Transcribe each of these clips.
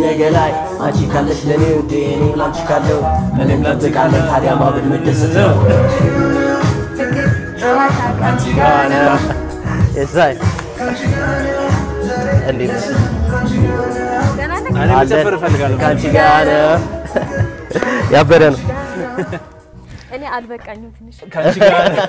ነገ ላይ አንቺ ካለሽ ለኔ ውዴ እኔም ላንቺ ካለው ምንም ለጥቃለን ታዲያ ማብድ ምደሰት ነው ከአንቺ ጋር ነው። የሳይ እንዴት ነሽ? እኔ መጨፈር እፈልጋለሁ። ከአንቺ ጋር ነው ያበደ ነው እኔ አልበቃኝም ትንሽ ከአንቺ ጋር ነው።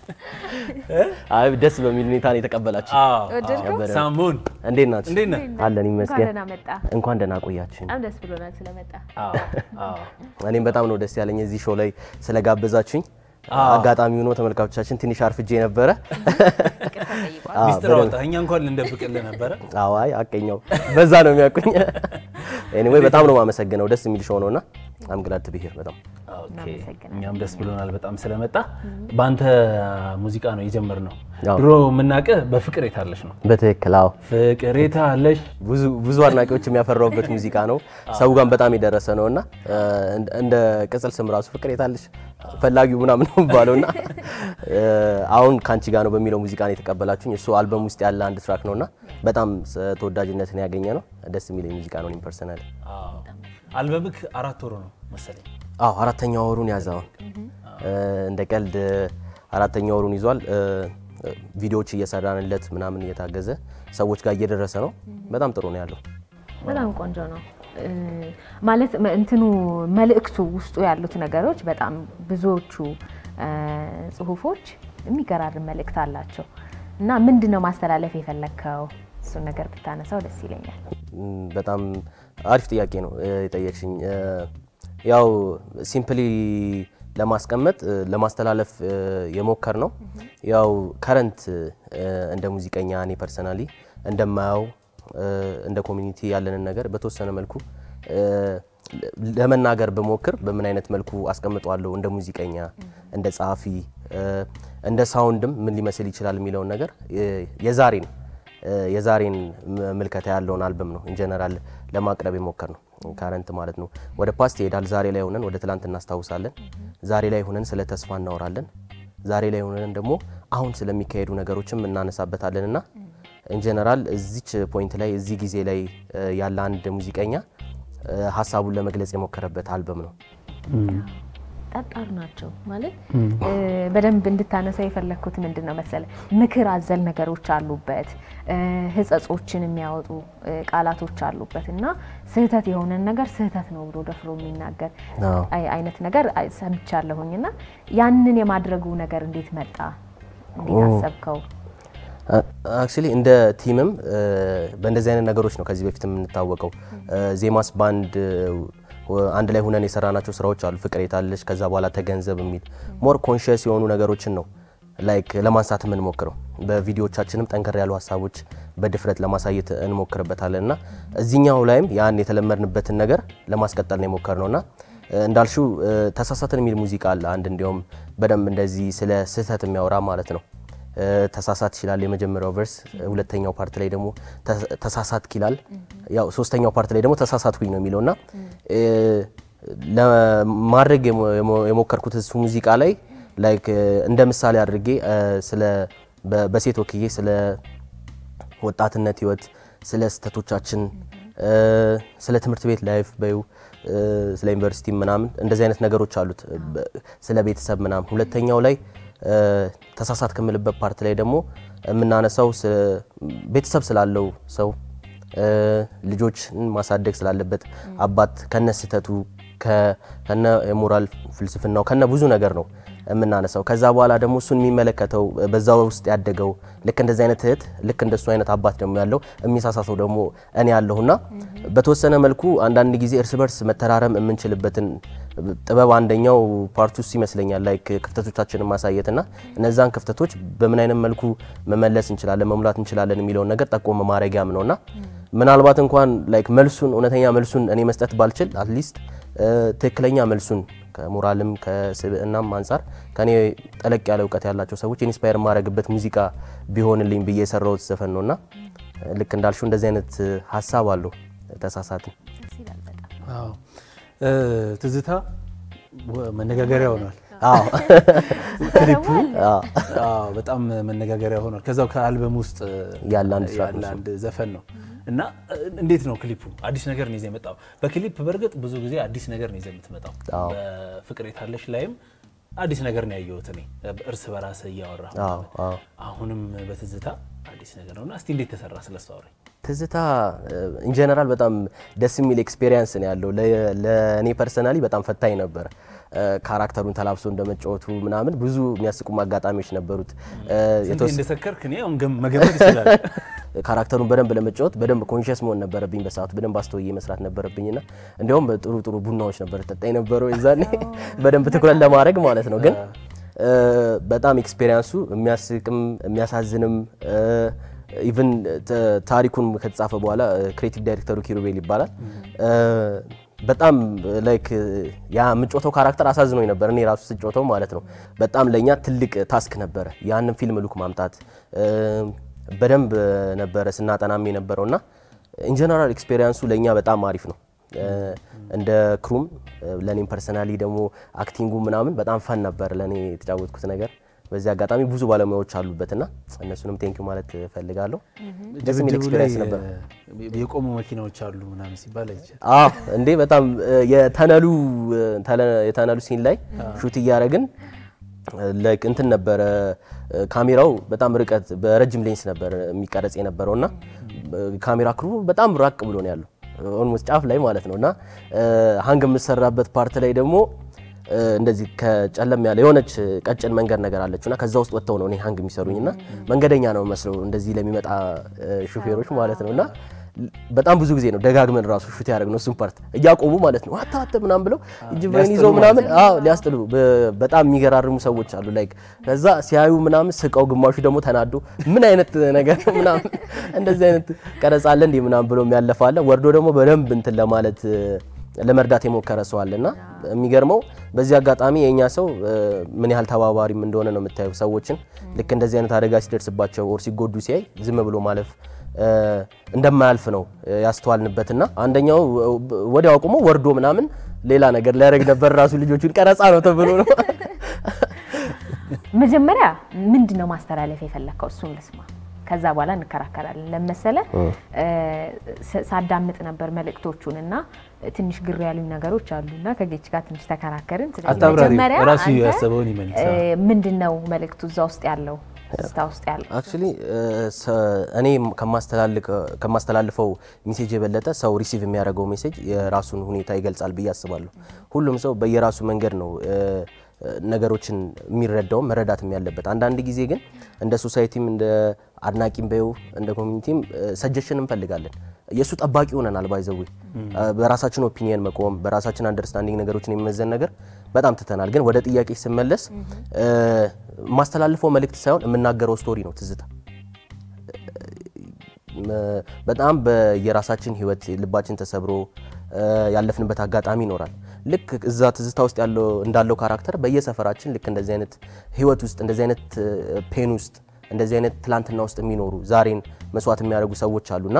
አይ ደስ በሚል ሁኔታ ነው የተቀበላችሁ አዎ፣ ወደድከው? ያበደ ነው። ሳሙን እንዴት ናችሁ እንዴት ነህ? አለን እንኳን ይመስገን ደህና መጣ። እንኳን ደህና ቆያችሁኝ በጣም ደስ ብሎናል ስለመጣ። አዎ፣ አዎ። እኔም በጣም ነው ደስ ያለኝ እዚህ ሾው ላይ ስለጋበዛችሁኝ አዎ። አጋጣሚ ሆኖ ተመልካቾቻችን ትንሽ አርፍጄ ነበረ ይቅርታ ጠይቋል። አዎ፣ ሚስጥር በደንብ- አወጣህ። እኛ እንኳን ልንደብቅልህ ነበረ። አዋይ አቀኛው በዛ ነው የሚያውቁኝ ኤኒዌይ በጣም ነው የማመሰግነው ደስ የሚል ሾው ነውና አም ግላድ ቱ ቢ ሂር በጣም ኦኬ፣ እናመሰግናለን። እኛም ደስ ብሎናል በጣም ስለመጣ። በአንተ ሙዚቃ ነው የጀመርነው። አዎ። ድሮ የምናውቅህ በፍቅር የታለሽ ነው። በትክክል አዎ ፍቅር የታለሽ ብዙ ብዙ አድናቂዎች የሚያፈራውበት ሙዚቃ ነው። ሰው ጋር በጣም የደረሰ ነው እና እንደ ቅጽል ስም ራሱ ፍቅር የታለሽ ፈላጊው ምናምን ነው የሚባለው እና አሁን ከአንቺ ጋር ነው በሚለው ሙዚቃ ነው የተቀበላችሁኝ። እሱ አልበም ውስጥ ያለ አንድ ትራክ ነው እና በጣም ተወዳጅነትን ያገኘ ነው። ደስ የሚል ሙዚቃ ነው። እኔም ፐርሰናል አዎ። አልበምክ አራት ወሩ ነው መሰለኝ። አዎ አራተኛ ወሩን ያዘ። አሁን እንደ ቀልድ አራተኛ ወሩን ይዟል። ቪዲዮዎች እየሰራንለት ምናምን እየታገዘ ሰዎች ጋር እየደረሰ ነው። በጣም ጥሩ ነው ያለው። በጣም ቆንጆ ነው እ፣ ማለት መ- እንትኑ መልእክቱ ውስጡ ያሉት ነገሮች በጣም ብዙዎቹ እ፣ ጽሁፎች የሚገራርም መልእክት አላቸው እና ምንድን ነው ማስተላለፍ የፈለግከው? እሱን ነገር ብታነሳው ደስ ይለኛል። ም፣ በጣም አሪፍ ጥያቄ ነው እ፣ የጠየቅሽኝ። እ፣ ያው ሲምፕሊ ለማስቀመጥ እ፣ ለማስተላለፍ እ፣ የሞከር ነው። ያው ከረንት እንደ ሙዚቀኛ እኔ ፐርሰናሊ እንደማየው እ፣ እንደ ኮሚኒቲ ያለንን ነገር በተወሰነ መልኩ እ፣ ለመናገር በሞክር በምን አይነት መልኩ አስቀምጠዋለሁ እንደ ሙዚቀኛ፣ እንደ ጸሐፊ፣ እ፣ እንደ ሳውንድም ምን ሊመስል ይችላል የሚለውን ነገር እ፣ የዛሬን እ፣ የዛሬን ም- ምልከታ ያለውን አልበም ነው ኢንጀነራል ለማቅረብ የሞከር ነው። ካረንት ማለት ነው። ወደ ፓስት ይሄዳል። ዛሬ ላይ ሆነን ወደ ትላንት እናስታውሳለን። ዛሬ ላይ ሆነን ስለ ተስፋ እናወራለን። ዛሬ ላይ ሆነን ደግሞ አሁን ስለሚካሄዱ ነገሮችም እናነሳበታለን እና ኢንጀነራል እዚች ፖይንት ላይ እዚህ ጊዜ ላይ እ፣ ያለ አንድ ሙዚቀኛ እ፣ ሀሳቡን ለመግለጽ የሞከረበት አልበም ነው። ጠጣር ናቸው ማለት እ፣ በደንብ እንድታነሳው የፈለግኩት ምንድን ነው መሰለ ምክር አዘል ነገሮች አሉበት እ፣ ህጸጾችን የሚያወጡ እ፣ ቃላቶች አሉበት እና ስህተት የሆነን ነገር ስህተት ነው ብሎ ደፍሮ የሚናገር አዎ። አይ- አይነት ነገር አይ- ሰምቻለሁኝ እና ያንን የማድረጉ ነገር እንዴት መጣ? እንዴት አሰብከው? አክቹሊ እንደ ቲምም እ፣ በእንደዚህ አይነት ነገሮች ነው ከዚህ በፊት የምንታወቀው። እ፣ ዜማስ ባንድ እ፣ አንድ ላይ ሁነን የሰራናቸው ስራዎች አሉ። ፍቅር የታለች ከዛ በኋላ ተገንዘብ የሚል ሞር ኮንሽስ የሆኑ ነገሮችን ነው ላይክ ለማንሳት የምንሞክረው። በቪዲዮቻችንም ጠንከር ያሉ ሀሳቦች በድፍረት ለማሳየት እንሞክርበታለን እና እዚህኛው ላይም ያን የተለመድንበትን ነገር ለማስቀጠል ነው የሞከርነው እና እ፣ እንዳልሽው እ፣ ተሳሳትን የሚል ሙዚቃ አለ አንድ እንዲያውም በደንብ እንደዚህ ስለ ስህተት የሚያወራ ማለት ነው። እ፣ ተሳሳት ይችላል የመጀመሪያው ቨርስ፣ ሁለተኛው ፓርት ላይ ደግሞ ተ- ተሳሳትክ ይላል። ያው ሶስተኛው ፓርት ላይ ደግሞ ተሳሳትኩኝ ነው የሚለው እና እ፣ ለማድረግ የሞ- የሞ- የሞከርኩት እሱ ሙዚቃ ላይ ላይክ እ፣ እንደ ምሳሌ አድርጌ እ፣ ስለ በ- በሴት ወክዬ ስለ ወጣትነት ህይወት፣ ስለ ስህተቶቻችን፣ እ፣ ስለ ትምህርት ቤት ላይፍ በዩ ስለ ዩኒቨርሲቲ ምናምን እንደዚህ አይነት ነገሮች አሉት። በ- ስለ ቤተሰብ ምናምን ሁለተኛው ላይ እ፣ ተሳሳት ከምልበት ፓርት ላይ ደግሞ የምናነሳው ስ- ቤተሰብ ስላለው ሰው እ፣ ልጆችን ማሳደግ ስላለበት አባት ከነ ስህተቱ ከ- ከነ የሞራል ፍልስፍናው ከነ ብዙ ነገር ነው የምናነሳው። ከዛ በኋላ ደግሞ እሱን የሚመለከተው በዛ ውስጥ ያደገው ልክ እንደዚህ አይነት እህት ልክ እንደሱ አይነት አባት ደግሞ ያለው የሚሳሳተው ደግሞ እኔ ያለሁና በተወሰነ መልኩ አንዳንድ ጊዜ እርስ በርስ መተራረም የምንችልበትን ጥበብ አንደኛው ፓርት ውስጥ ይመስለኛል ላይክ ክፍተቶቻችንን ማሳየትና እነዛን ክፍተቶች በምን አይነት መልኩ መመለስ እንችላለን መሙላት እንችላለን የሚለውን ነገር ጠቆም ማድረጊያም ነውና ምናልባት እንኳን ላይክ መልሱን እውነተኛ መልሱን እኔ መስጠት ባልችል አትሊስት ትክክለኛ መልሱን ከሞራልም ከስብዕናም አንጻር ከኔ ጠለቅ ያለ እውቀት ያላቸው ሰዎች ኢንስፓየር የማድረግበት ሙዚቃ ቢሆንልኝ ብዬ የሰራሁት ዘፈን ነውና ልክ እንዳልሽው እንደዚህ አይነት ሀሳብ አለው ተሳሳትን ደስ ይላል በጣም። አዎ እ፣ ትዝታ ወ- መነጋገሪያ ሆኗል። አዎ ክሊፑ አዎ አዎ፣ በጣም መነጋገሪያ ሆኗል። ከዛው ከአልበም ውስጥ ያለ አንድ ትራክ ያለ ነው። አንድ ዘፈን ነው። እና እ, እንዴት ነው ክሊፑ? አዲስ ነገር ነው ይዘህ የመጣው። በክሊፕ በእርግጥ ብዙ ጊዜ አዲስ ነገር ነው ይዘህ የምትመጣው። አዎ። በፍቅር የታለሽ ላይም አዲስ ነገር ነው ያየሁት እኔ እርስ በራስ እያወራ አዎ አዎ አሁንም በትዝታ አዲስ ነገር ነውና እስቲ እንዴት ተሰራ ስለሱ አውራኝ። ትዝታ ኢንጀነራል በጣም ደስ የሚል ኤክስፔሪየንስ ነው ያለው። ለ- ለእኔ ፐርሰናሊ በጣም ፈታኝ ነበረ። እ፣ ካራክተሩን ተላብሶ እንደመጫወቱ ምናምን ብዙ የሚያስቁም አጋጣሚዎች ነበሩት። እ፣ ስንቴ የተወሰ- እንደሰከርክ እኔ አሁን ገም- መገመት ይችላል። ካራክተሩን በደንብ ለመጫወት በደንብ ኮንሽስ መሆን ነበረብኝ። በሰዓቱ በደንብ አስተውዬ መስራት ነበረብኝና እንዲያውም በጥሩ ጥሩ ቡናዎች ነበር ጠጣ የነበረው የዛኔ በደንብ ትኩረት ለማድረግ ማለት ነው። ግን እ፣ በጣም ኤክስፔሪንሱ የሚያስቅም የሚያሳዝንም ኢቭን ታሪኩን ከተጻፈ በኋላ ክሬቲቭ ዳይሬክተሩ ኪሩቤል ይባላል። እ፣ በጣም ላይክ ያ የምጮተው ካራክተር አሳዝኖኝ ነበር እኔ ራሱ ስጮተው ማለት ነው። በጣም ለእኛ ትልቅ ታስክ ነበረ ያንን ፊልም ሉክ ማምጣት እ፣ በደንብ ነበረ ስናጠናም የነበረው እና ኢንጀነራል ኤክስፔሪንሱ ለእኛ በጣም አሪፍ ነው። እ፣ እንደ ክሩም ለእኔም ፐርሰናሊ ደግሞ አክቲንጉ ምናምን በጣም ፈን ነበር ለእኔ የተጫወትኩት ነገር። በዚህ አጋጣሚ ብዙ ባለሙያዎች አሉበትና እነሱንም ቴንኪዩ ማለት እፈልጋለሁ። ደስ የሚል ድብድቡ ላይ ኤክስፔሪንስ ነበር። እ፣ የቆሙ መኪናዎች አሉ ምናምን ሲባል አይቻል። አዎ እንዴ በጣም እ፣ የተነሉ እ፣ ተለ- የተነሉ ሲን ላይ ሹት እያደረግን ላይክ እንትን ነበረ እ፣ ካሜራው በጣም ርቀት በረጅም ሌንስ ነበር የሚቀረጽ የነበረው እና ካሜራ ክሩ በጣም ራቅ ብሎ ነው ያለው ኦልሞስት ጫፍ ላይ ማለት ነው እና እ፣ ሀንግ የምሰራበት ፓርት ላይ ደግሞ እ፣ እንደዚህ ከጨለም ያለ የሆነች ቀጭን መንገድ ነገር አለችው እና ከዛ ውስጥ ወጥተው ነው እኔ ሀንግ የሚሰሩኝ እና መንገደኛ ነው መስለው እንደዚህ ለሚመጣ እ፣ ሹፌሮች ማለት ነው እና በጣም ብዙ ጊዜ ነው ደጋግመን ራሱ ሹት ያደረግነው እሱን ፓርት እያቆሙ ማለት ነው አታ አታ ምናምን ብለው እጅ በይን ይዘው ምናምን አዎ ሊያስጥሉ በ- በጣም የሚገራርሙ ሰዎች አሉ ላይክ ከዛ ሲያዩ ምናምን ስቀው ግማሹ ደግሞ ተናዶ ምን አይነት ነገር ነው ምናምን እንደዚህ አይነት ቀረጻ አለ እንዲህ ምናምን ብሎ የሚያለፋ አለ ወርዶ ደግሞ በደንብ እንትን ለማለት እ፣ ለመርዳት የሞከረ ሰው አለና የሚገርመው በዚህ አጋጣሚ የእኛ ሰው እ፣ ምን ያህል ተባባሪም እንደሆነ ነው የምታየው ሰዎችን ልክ እንደዚህ አይነት አደጋ ሲደርስባቸው ኦር ሲጎዱ ሲያይ ዝም ብሎ ማለፍ እ፣ እንደማያልፍ ነው እ፣ ያስተዋልንበትና አንደኛው እ፣ ወዲያው አቁሞ ወርዶ ምናምን ሌላ ነገር ሊያደርግ ነበር ራሱ ልጆቹን ቀረጻ ነው ተብሎ ነው መጀመሪያ ምንድን ነው ማስተላለፍ የፈለግከው? እሱን ልስማ፣ ከዛ በኋላ እንከራከራለን። ለመሰለ ሳዳምጥ ነበር መልእክቶቹን እና ትንሽ ግር ያሉኝ ነገሮች አሉ እና ከጌች ጋር ትንሽ ተከራከርን። ስለዚህ አታብራሪ፣ መጀመሪያ ራሱ አንተ ያሰበውን ይመልስ። እ፣ ምንድን ነው መልእክቱ እዛ ውስጥ ያለው ስታ ውስጥ ያለው አክቹሊ እኔ ከማስተላልፈው ሜሴጅ የበለጠ ሰው ሪሲቭ የሚያደርገው ሜሴጅ የራሱን ሁኔታ ይገልጻል ብዬ አስባለሁ። ሁሉም ሰው በየራሱ መንገድ ነው እ፣ ነገሮችን የሚረዳውም መረዳትም ያለበት። አንዳንድ ጊዜ ግን እንደ ሶሳይቲም እንደ አድናቂም በይው እንደ ኮሚኒቲም ሰጀሽን እንፈልጋለን። የእሱ ጠባቂ ሆነናል። ባይዘዌ በራሳችን ኦፒኒየን መቆም በራሳችን አንደርስታንዲንግ ነገሮችን የሚመዘን ነገር በጣም ትተናል። ግን ወደ ጥያቄ ስመለስ እ፣ የማስተላልፈው መልእክት ሳይሆን የምናገረው ስቶሪ ነው ትዝታ መ- በጣም በየራሳችን ህይወት ልባችን ተሰብሮ እ፣ ያለፍንበት አጋጣሚ ይኖራል። ልክ እዛ ትዝታ ውስጥ ያለው እንዳለው ካራክተር በየሰፈራችን ልክ እንደዚህ አይነት ህይወት ውስጥ እንደዚህ አይነት ፔን ውስጥ እንደዚህ አይነት ትላንትና ውስጥ የሚኖሩ ዛሬን መስዋዕት የሚያደርጉ ሰዎች አሉና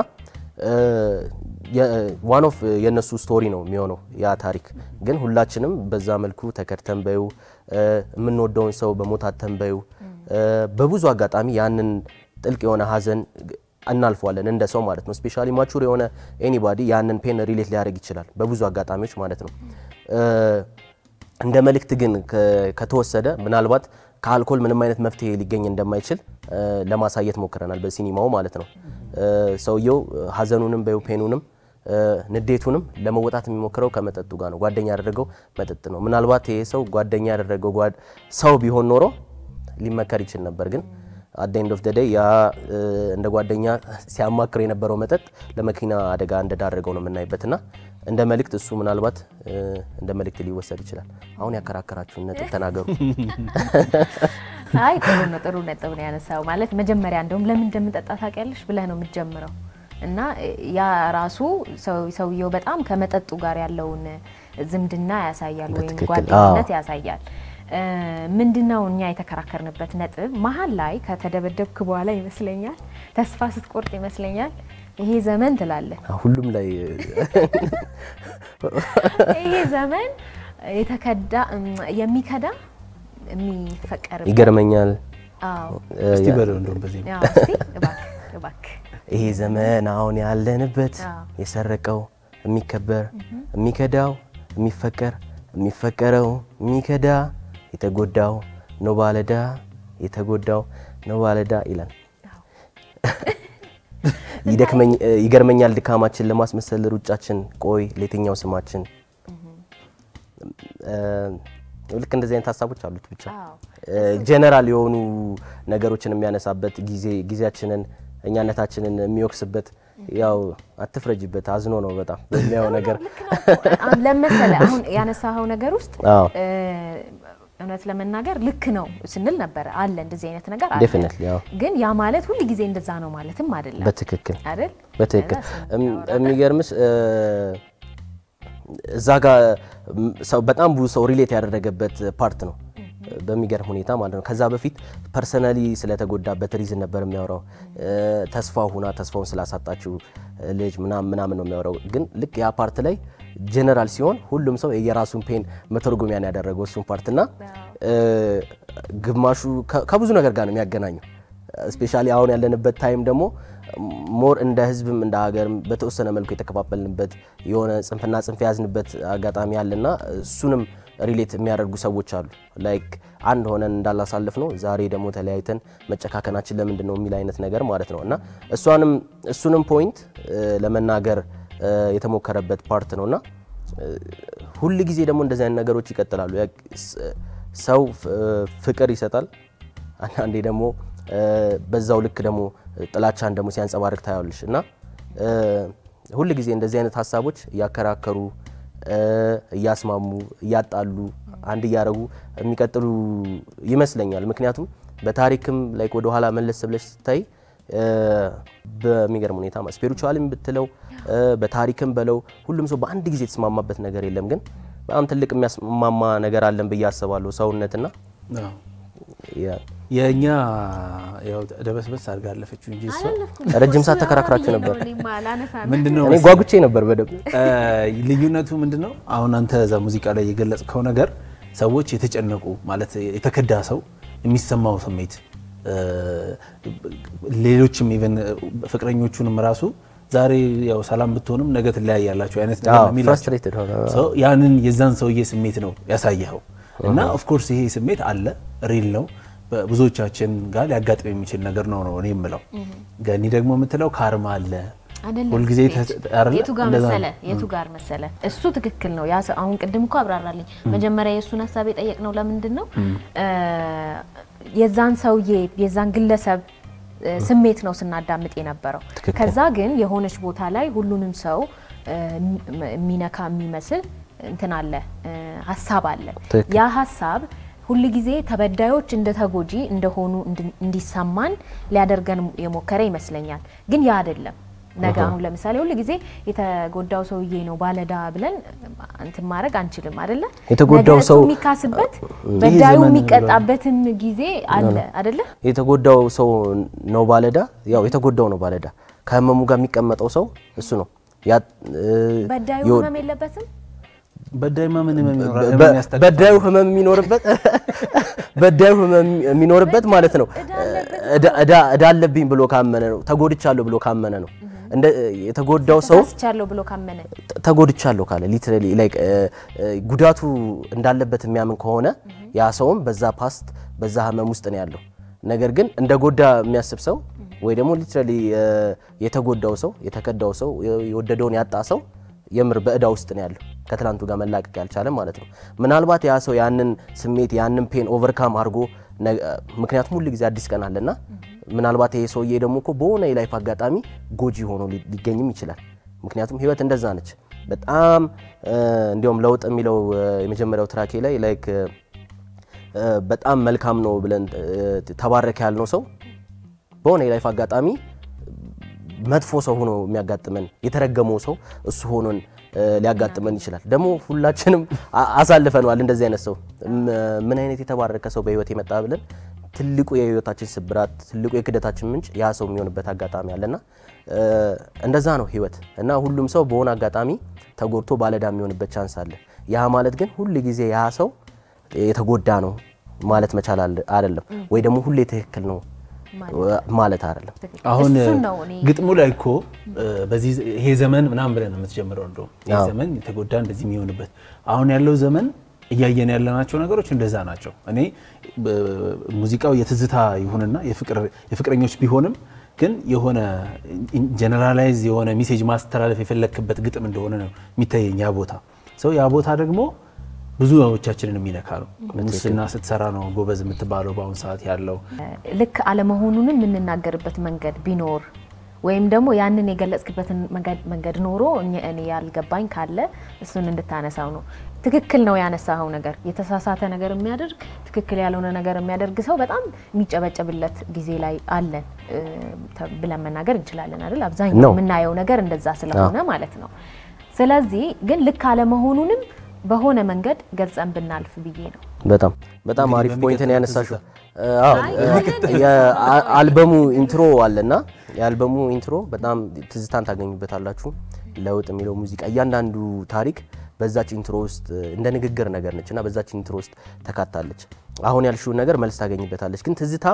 ዋን ኦፍ የእነሱ ስቶሪ ነው የሚሆነው ያ ታሪክ። ግን ሁላችንም በዛ መልኩ ተከድተን በዩ የምንወደውን ሰው በሞታተን በዩ በብዙ አጋጣሚ ያንን ጥልቅ የሆነ ሀዘን እናልፈዋለን እንደ ሰው ማለት ነው። ስፔሻሊ ማቹር የሆነ ኤኒባዲ ያንን ፔን ሪሌት ሊያደርግ ይችላል በብዙ አጋጣሚዎች ማለት ነው። እንደ መልእክት ግን ከ- ከተወሰደ ምናልባት ከአልኮል ምንም አይነት መፍትሄ ሊገኝ እንደማይችል እ፣ ለማሳየት ሞክረናል በሲኒማው ማለት ነው። እ፣ ሰውየው ሀዘኑንም በዩ ፔኑንም እ፣ ንዴቱንም ለመወጣት የሚሞክረው ከመጠጡ ጋር ነው። ጓደኛ ያደረገው መጠጥ ነው። ምናልባት ይሄ ሰው ጓደኛ ያደረገው ጓድ- ሰው ቢሆን ኖሮ ሊመከር ይችል ነበር ግን አት ኤንድ ኦፍ ደ ያ እ፣ እንደ ጓደኛ ሲያማክር የነበረው መጠጥ ለመኪና አደጋ እንደዳረገው ነው የምናይበትና እንደ መልእክት እሱ ምናልባት እ፣ እንደ መልእክት ሊወሰድ ይችላል። አሁን ያከራከራችሁን ነጥብ ተናገሩ። አይ ጥሩ ነው፣ ጥሩ ነጥብ ነው ያነሳው። ማለት መጀመሪያ እንደውም ለምን እንደምንጠጣ ታውቂያለሽ ብለህ ነው የምትጀምረው እና ያ ራሱ ሰው- ሰውየው በጣም ከመጠጡ ጋር ያለውን ዝምድና ያሳያል ወይም በትክክል፣ ጓደኝነት ያሳያል። እ፣ ምንድነው እኛ የተከራከርንበት ነጥብ መሀል ላይ ከተደበደብክ በኋላ ይመስለኛል ተስፋ ስትቆርጥ ይመስለኛል ይሄ ዘመን ትላለህ ሁሉም ላይ ይሄ ዘመን የተከዳ እም፣ የሚከዳ የሚፈቀርበት ይገርመኛል። አዎ እስቲ በለው እንደውም በዚህ ያው እስቲ እባክህ እባክህ ይሄ ዘመን አሁን ያለንበት አዎ። የሰረቀው የሚከበር የሚከዳው የሚፈቀር የሚፈቀረው የሚከዳ የተጎዳው ነው ባለዳ የተጎዳው ነው ባለዳ ይላል። ይደክመኝ ይገርመኛል ድካማችን ለማስመሰል ሩጫችን ቆይ ለየትኛው ስማችን እ፣ ልክ እንደዚህ አይነት ሀሳቦች አሉት ብቻ አዎ። ጀነራል የሆኑ ነገሮችን የሚያነሳበት ጊዜ ጊዜያችንን እኛነታችንን የሚወቅስበት ያው አትፍረጅበት አዝኖ ነው በጣም በሚያየው ነገር አሁን ለመሰለ አሁን ያነሳኸው ነገር ውስጥ አዎ እ፣ እውነት ለመናገር ልክ ነው ስንል ነበረ አለ እንደዚህ አይነት ነገር አለ። ዴፊኒትሊ ያው ግን ያ ማለት ሁል ጊዜ እንደዛ ነው ማለትም አይደለም በትክክል አይደል? በትክክል ከዛ እሱን እም- የሚገርምሽ እ፣ እዛ ጋር ም- ሰው በጣም ብዙ ሰው ሪሌት ያደረገበት ፓርት ነው በሚገርም ሁኔታ ማለት ነው። ከዛ በፊት ፐርሰናሊ ስለተጎዳበት ሪዝን ነበር የሚያወራው። እ፣ ተስፋ ሁና ተስፋውን ስላሳጣችው ልጅ ምናምን ምናምን ነው የሚያወራው። ግን ልክ ያ ፓርት ላይ ጀነራል ሲሆን ሁሉም ሰው የራሱን ፔን መተርጎሚያን ያደረገው እሱን ፓርት እና እ፣ ግማሹ ከ- ከብዙ ነገር ጋር ነው የሚያገናኘው ስፔሻሊ አሁን ያለንበት ታይም ደግሞ ሞር እንደ ሕዝብም እንደ ሀገርም በተወሰነ መልኩ የተከፋፈልንበት የሆነ ጽንፍና ጽንፍ የያዝንበት አጋጣሚ አለና እሱንም ሪሌት የሚያደርጉ ሰዎች አሉ። ላይክ አንድ ሆነን እንዳላሳልፍ ነው ዛሬ ደግሞ ተለያይተን መጨካከናችን ለምንድን ነው የሚል አይነት ነገር ማለት ነው እና እሷንም እሱንም ፖይንት ለመናገር እ፣ የተሞከረበት ፓርት ነው እና ሁል ጊዜ ደግሞ እንደዚህ አይነት ነገሮች ይቀጥላሉ። ያ- ስ- ሰው ፍ- ፍቅር ይሰጣል አንዳንዴ ደግሞ እ፣ በዛው ልክ ደግሞ ጥላቻን ደግሞ ሲያንጸባርቅ ታያለሽ እና እ፣ ሁል ጊዜ እንደዚህ አይነት ሀሳቦች እያከራከሩ እ፣ እያስማሙ እያጣሉ አንድ እያደረጉ የሚቀጥሉ ይመስለኛል። ምክንያቱም በታሪክም ላይ ወደ ኋላ መለስ ብለሽ ስታይ እ፣ በሚገርም ሁኔታ ስፒሪቹዋልም ብትለው እ፣ በታሪክም በለው ሁሉም ሰው በአንድ ጊዜ የተስማማበት ነገር የለም። ግን በጣም ትልቅ የሚያስማማ ነገር አለን ብዬ አስባለሁ ሰውነትና አዎ። ያ- የእኛ ያው ደበስበስ አድርጋ አለፈችው እንጂ እሷ ረጅም ሰዓት ተከራክራችሁ ነበር። ምንድነው እኔ ጓጉቼ ነበር በደንብ እ፣ ልዩነቱ ምንድን ነው? አሁን አንተ እዛ ሙዚቃ ላይ የገለጽከው ነገር ሰዎች የተጨነቁ ማለት የተከዳ ሰው የሚሰማው ስሜት እ፣ ሌሎችም ኢቨን ፍቅረኞቹንም ራሱ ዛሬ ያው ሰላም ብትሆንም ነገ ትለያያላችሁ አይነት ነገር ነው የሚላቸው። ፍራስትሬትድ ሆነ ሰው ያንን የዛን ሰውዬ ስሜት ነው ያሳየኸው እና ኦፍኮርስ ይሄ ስሜት አለ ሪል ነው ብዙዎቻችን ጋር ሊያጋጥም የሚችል ነገር ነው ነው እኔ የምለው ገኒ ደግሞ የምትለው ካርማ አለ አይደለም ሁልጊዜ ቤት። ተ- አይደለ? የቱ ጋር እንደዛ ነው። መሰለ የቱ ጋር መሰለ እሱ ትክክል ነው። ያ ሰው አሁን ቅድም እኮ አብራራልኝ። መጀመሪያ የእሱን ሀሳብ የጠየቅነው ለምንድን ነው እ፣ የዛን ሰውዬ የዛን ግለሰብ እ፣ ስሜት ነው ስናዳምጥ የነበረው። ትክክል። ከዛ ግን የሆነች ቦታ ላይ ሁሉንም ሰው እ፣ የሚ- የሚነካ የሚመስል እንትን አለ እ፣ ሀሳብ አለ። ትክክል። ያ ሀሳብ ሁል ጊዜ ተበዳዮች እንደ ተጎጂ እንደሆኑ እንድ- እንዲሰማን ሊያደርገን የሞከረ ይመስለኛል። ግን ያ አይደለም። ነገ አሁን ለምሳሌ ሁል ጊዜ የተጎዳው ሰውዬ ነው ባለዳ ብለን እንትን ማድረግ አንችልም አይደለ? የተጎዳው ነገ እሱ ሰው- የሚካስበት ይሄ በዳዩ ዘመን የሚቀጣበትም ጊዜ አለ አይደለ? የተጎዳው ሰው ነው ባለዳ። ያው የተጎዳው ነው ባለዳ። ከህመሙ ጋር የሚቀመጠው ሰው እሱ ነው። ያ እ፣ በዳዩ የወ- ህመም የለበትም። በዳይማ ምን ህመም ይኖራል? በ- ህመም ያስታግሳል? በዳዩ ህመም የሚኖርበት በዳዩ ህመም የሚኖርበት ማለት ነው። እዳ- እዳ- እዳ አለብኝ ብሎ ካመነ ነው። ተጎድቻለሁ ብሎ ካመነ ነው። እንደ የተጎዳው ሰው ተሳስቻለሁ ብሎ ካመነ ተጎድቻለሁ ካለ ሊትራሊ ላይክ ጉዳቱ እንዳለበት የሚያምን ከሆነ ያ ሰውም በዛ ፓስት በዛ ህመም ውስጥ ነው ያለው። ነገር ግን እንደ ጎዳ የሚያስብ ሰው ወይ ደግሞ ሊትራሊ የተጎዳው ሰው የተከዳው ሰው የወደደውን ያጣ ሰው የምር በእዳ ውስጥ ነው ያለው ከትላንቱ ጋር መላቀቅ ያልቻለ ማለት ነው። ምናልባት ያ ሰው ያንን ስሜት ያንን ፔን ኦቨርካም አድርጎ ነገ- ምክንያቱም ሁል ጊዜ አዲስ ቀን አለና ምናልባት ይሄ ሰውዬ ደግሞ እኮ በሆነ የላይፍ አጋጣሚ ጎጂ ሆኖ ሊ- ሊገኝም ይችላል። ምክንያቱም ህይወት እንደዛ ነች። በጣም እ፣ እንዲያውም ለውጥ የሚለው እ፣ የመጀመሪያው ትራኬ ላይ ላይክ እ፣ በጣም መልካም ነው ብለን እ፣ ተባረከ ያልነው ሰው በሆነ የላይፍ አጋጣሚ መጥፎ ሰው ሆኖ የሚያጋጥመን የተረገመው ሰው እሱ ሆኖን እ፣ ሊያጋጥመን ይችላል። ደግሞ ሁላችንም አ- አሳልፈነዋል እንደዚህ አይነት ሰው ም- ምን አይነት የተባረከ ሰው በህይወት የመጣ ብለን ትልቁ የህይወታችን ስብራት ትልቁ የክደታችን ምንጭ ያ ሰው የሚሆንበት አጋጣሚ አለና እ፣ እንደዛ ነው ህይወት እና ሁሉም ሰው በሆነ አጋጣሚ ተጎድቶ ባለዳ የሚሆንበት ቻንስ አለ። ያ ማለት ግን ሁል ጊዜ ያ ሰው የተጎዳ ነው ማለት መቻል አለ- አይደለም፣ ወይ ደግሞ ሁሌ ትክክል ነው ማለት አይደለም። አሁን እሱን ነው እኔ ግጥሙ ላይ እኮ በዚህ ይሄ ዘመን ምናምን ብለን ነው የምትጀምረው። እንደውም ይሄ ዘመን የተጎዳ እንደዚህ የሚሆንበት አሁን ያለው ዘመን እያየን ያለናቸው ነገሮች እንደዛ ናቸው። እኔ ሙዚቃው የትዝታ ይሁንና የፍቅረኞች ቢሆንም ግን የሆነ ጀነራላይዝ የሆነ ሜሴጅ ማስተላለፍ የፈለክበት ግጥም እንደሆነ ነው የሚታየኝ ያ ቦታ ሰው ያ ቦታ ደግሞ ብዙዎቻችንን የሚነካ ነው። ሙስና ስትሰራ ነው ጎበዝ የምትባለው በአሁኑ ሰዓት ያለው ልክ አለመሆኑንም የምንናገርበት መንገድ ቢኖር ወይም ደግሞ ያንን የገለጽክበትን መንገድ ኖሮ እኔ ያልገባኝ ካለ እሱን እንድታነሳው ነው። ትክክል ነው ያነሳኸው ነገር የተሳሳተ ነገር የሚያደርግ ትክክል ያልሆነ ነገር የሚያደርግ ሰው በጣም የሚጨበጨብለት ጊዜ ላይ አለን ብለን መናገር እንችላለን አይደል? አብዛኛው የምናየው ነገር እንደዛ ስለሆነ ማለት ነው። ስለዚህ ግን ልክ አለመሆኑንም በሆነ መንገድ ገልጸን ብናልፍ ብዬ ነው። በጣም በጣም አሪፍ ፖይንትን ያነሳሽው። የአልበሙ ኢንትሮ አለና የአልበሙ ኢንትሮ በጣም ትዝታን ታገኙበታላችሁ። ለውጥ የሚለው ሙዚቃ እያንዳንዱ ታሪክ በዛች ኢንትሮ ውስጥ እንደ ንግግር ነገር ነች እና በዛች ኢንትሮ ውስጥ ተካታለች። አሁን ያልሽውን ነገር መልስ ታገኝበታለች። ግን ትዝታ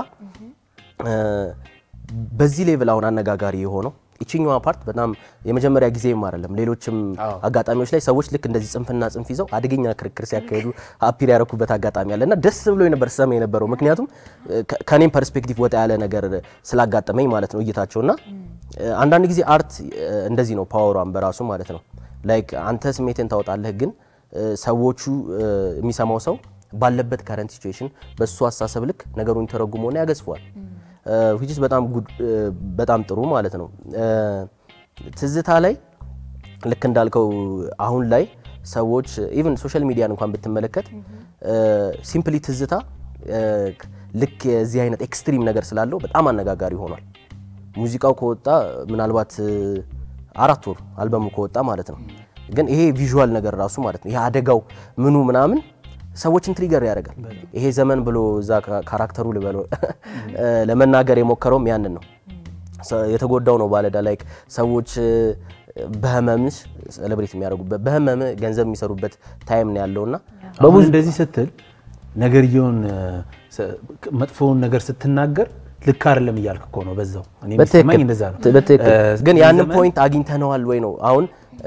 በዚህ ሌቭል አሁን አነጋጋሪ የሆነው ይችኛዋ ፓርት በጣም የመጀመሪያ ጊዜም አይደለም። ሌሎችም አጋጣሚዎች ላይ ሰዎች ልክ እንደዚህ ጽንፍና ጽንፍ ይዘው አደገኛ ክርክር ሲያካሄዱ አፒር ያደረኩበት አጋጣሚ አለ እና ደስ ብሎ ነበር ሰማ የነበረው ምክንያቱም ከኔም ፐርስፔክቲቭ ወጣ ያለ ነገር ስላጋጠመኝ ማለት ነው እይታቸውና አንዳንድ ጊዜ አርት እንደዚህ ነው ፓወሯን በራሱ ማለት ነው ላይክ አንተ ስሜትን ታወጣለህ፣ ግን ሰዎቹ የሚሰማው ሰው ባለበት ከረንት ሲቹዌሽን በእሱ አስተሳሰብ ልክ ነገሩን ተረጉሞና ያገዝፈዋል። ዊችስ በጣም በጣም ጥሩ ማለት ነው። ትዝታ ላይ ልክ እንዳልከው አሁን ላይ ሰዎች ኢቭን ሶሻል ሚዲያን እንኳን ብትመለከት ሲምፕሊ ትዝታ ልክ የዚህ አይነት ኤክስትሪም ነገር ስላለው በጣም አነጋጋሪ ሆኗል። ሙዚቃው ከወጣ ምናልባት አራት ወር አልበሙ ከወጣ ማለት ነው። ግን ይሄ ቪዥዋል ነገር ራሱ ማለት ነው ይሄ አደጋው ምኑ ምናምን ሰዎችን ትሪገር ያደርጋል። ይሄ ዘመን ብሎ እዛ ካራክተሩ ልበለው ለመናገር የሞከረውም ያንን ነው። የተጎዳው ነው ባለዳ ላይክ ሰዎች በህመምሽ ሴሌብሬት የሚያደርጉበት በህመም ገንዘብ የሚሰሩበት ታይም ነው ያለውና በብዙ እንደዚህ ስትል ነገርየውን መጥፎውን ነገር ስትናገር ልክ አይደለም እያልክ እኮ ነው። በዛው እኔ የሚሰማኝ እንደዛ ነው። በትክክል ግን ያንን ፖይንት አግኝተነዋል ወይ ነው አሁን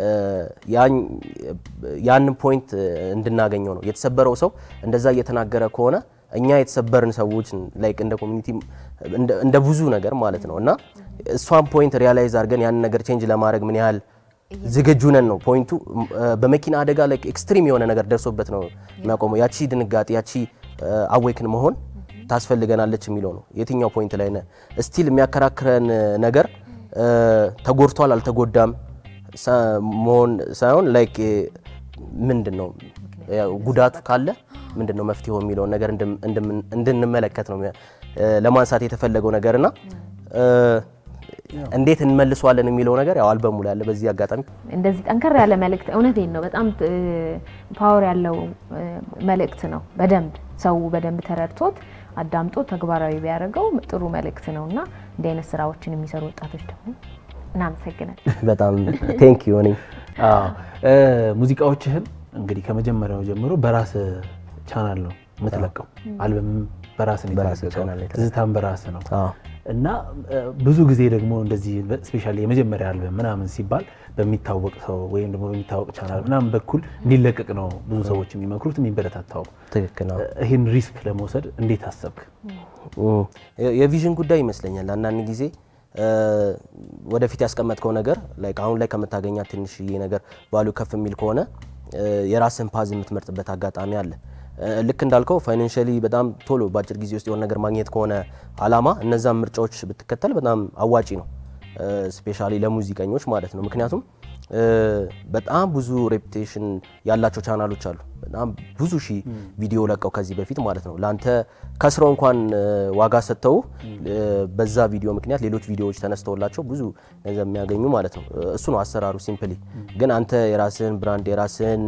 ያንን ፖይንት እንድናገኘው ነው የተሰበረው ሰው እንደዛ እየተናገረ ከሆነ እኛ የተሰበርን ሰዎች ላይክ እንደ ኮሚኒቲ እንደ ብዙ ነገር ማለት ነው እና እሷን ፖይንት ሪያላይዝ አድርገን ያንን ነገር ቼንጅ ለማድረግ ምን ያህል ዝግጁ ነን ነው ፖይንቱ። በመኪና አደጋ ላይ ኤክስትሪም የሆነ ነገር ደርሶበት ነው የሚያቆመው። ያቺ ድንጋጤ ያቺ አዌክን መሆን ታስፈልገናለች የሚለው ነው። የትኛው ፖይንት ላይ ነህ? ስቲል የሚያከራክረን ነገር ተጎድቷል አልተጎዳም መሆን ሳይሆን ላይክ ምንድን ነው ጉዳቱ ካለ ምንድን ነው መፍትሄው የሚለውን ነገር እንድንመለከት ነው ለማንሳት የተፈለገው ነገርና እንዴት እንመልሰዋለን የሚለው ነገር ያው አልበሙ ላይ ያለ። በዚህ አጋጣሚ እንደዚህ ጠንከር ያለ መልእክት እውነቴን ነው በጣም ፓወር ያለው መልእክት ነው። በደንብ ሰው በደንብ ተረድቶት አዳምጦ ተግባራዊ ቢያደርገው ጥሩ መልእክት ነው እና እንዲህ አይነት ስራዎችን የሚሰሩ ወጣቶች ደግሞ እናመሰግናል። በጣም ቴንክ ዩ ነኝ። ሙዚቃዎችህን እንግዲህ ከመጀመሪያው ጀምሮ በራስ ቻናል ነው የምትለቀው። አልበም በራስ ነው የተለቀቀው፣ ትዝታም በራስ ነው እና ብዙ ጊዜ ደግሞ እንደዚህ ስፔሻሊ የመጀመሪያ አልበም ምናምን ሲባል በሚታወቅ ሰው ወይም ደግሞ በሚታወቅ ቻናል ምናምን በኩል እንዲለቀቅ ነው ብዙ ሰዎች የሚመክሩት የሚበረታታው። ትክክል ነው። ይህን ሪስክ ለመውሰድ እንዴት አሰብክ? የቪዥን ጉዳይ ይመስለኛል አንዳንድ ጊዜ ወደፊት ያስቀመጥከው ነገር ላይክ አሁን ላይ ከምታገኛት ትንሽዬ ነገር ቫሉ ከፍ የሚል ከሆነ የራስን ፓዝ የምትመርጥበት አጋጣሚ አለ። ልክ እንዳልከው ፋይናንሻሊ በጣም ቶሎ በአጭር ጊዜ ውስጥ የሆነ ነገር ማግኘት ከሆነ አላማ እነዛን ምርጫዎች ብትከተል በጣም አዋጪ ነው፣ ስፔሻሊ ለሙዚቀኞች ማለት ነው። ምክንያቱም በጣም ብዙ ሬፑቴሽን ያላቸው ቻናሎች አሉ። በጣም ብዙ ሺህ ቪዲዮ ለቀው ከዚህ በፊት ማለት ነው። ለአንተ ከስረው እንኳን ዋጋ ሰጥተው በዛ ቪዲዮ ምክንያት ሌሎች ቪዲዮዎች ተነስተውላቸው ብዙ ገንዘብ የሚያገኙ ማለት ነው። እሱ ነው አሰራሩ ሲምፕሊ። ግን አንተ የራስህን ብራንድ የራስህን